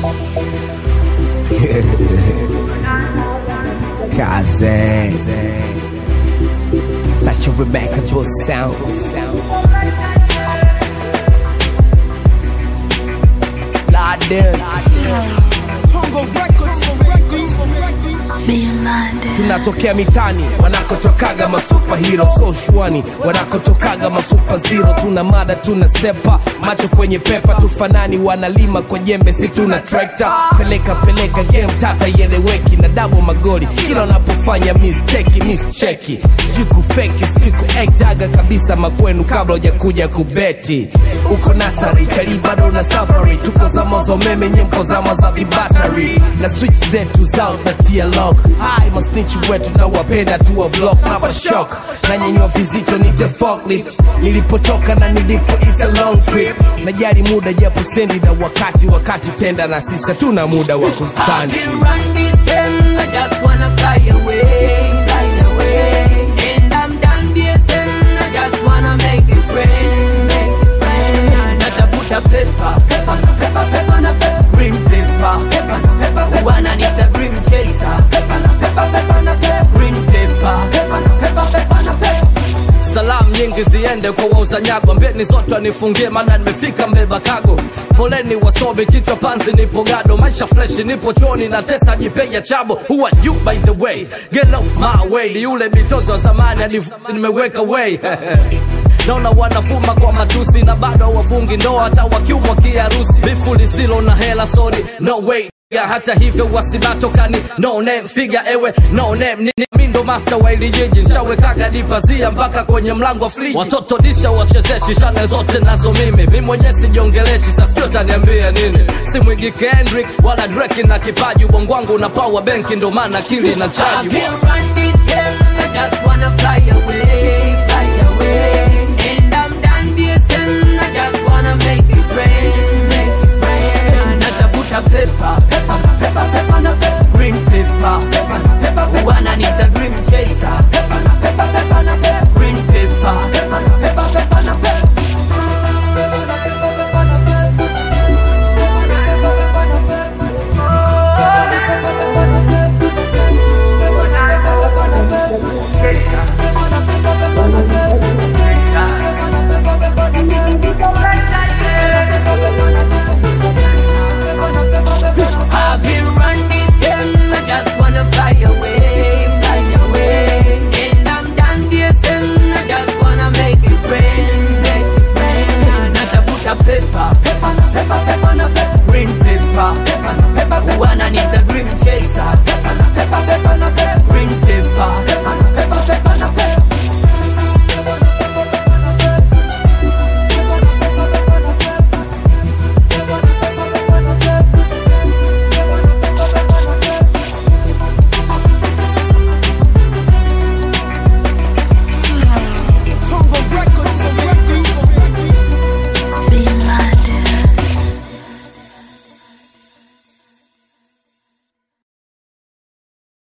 Kaze. Such a remarkable sound. Laden. tunatokea mitani wanakotokaga masupahiro so shwani wanakotokaga masupaziro tuna mada tuna sepa macho kwenye pepa tufanani wanalima kwa jembe si tuna trekta peleka peleka game tata ieleweki na dabo magoli kila wanapofanya misteki mischeki sijui kufeki sijui kuektaga kabisa makwenu kabla hujakuja kubeti uko nasari chali bado na safari tuko zama za umeme nyemko zama za vibatari na switch zetu zao na tia lock hai masnichi wetu na wapenda tuwa block na shock na nyenywa vizito nite forklift nilipotoka na nilipoita long trip najali muda japo sendi na wakati wakati tenda na sisa tuna muda wa kustandi I can run this game, I just wanna fly away, fly away. And I'm done DSM, I just wanna make it rain, make it rain. Natafuta pepa, pepa na pepa, pepa na pepa, green paper, pepa na pepa, wananiita dream chaser, pepa na pepa, pepa na pepa, green paper, pepa na pepa, pepa na pepa. salamu nyingi ziende kwa wauza nyago mbeni zote wanifungie maana nimefika mbeba kago poleni wasomi kichwa panzi nipo gado maisha freshi nipo choni na tesa jipeja chabo who are you by the way get off my way ni yule mitozo wa zamani hadi nimeweka way naona wanafuma kwa matusi na bado hawafungi ndoa hata wakiumwa kiharusi bifu lisilo na hela sorry no way Ya hata hivyo wasibatokani no name figa ewe no name nini mindo master wa ili jiji shawekaga dipazia mpaka kwenye mlango wa friji watoto disha wachezeshi shane zote nazo mimi mi mwenyewe sijiongeleshi sasijua taniambia nini simwigi kendrick wala dreki na kipaji ubongo wangu una power benki ndo maana akili na I chaji can run this game, I just wanna fly away.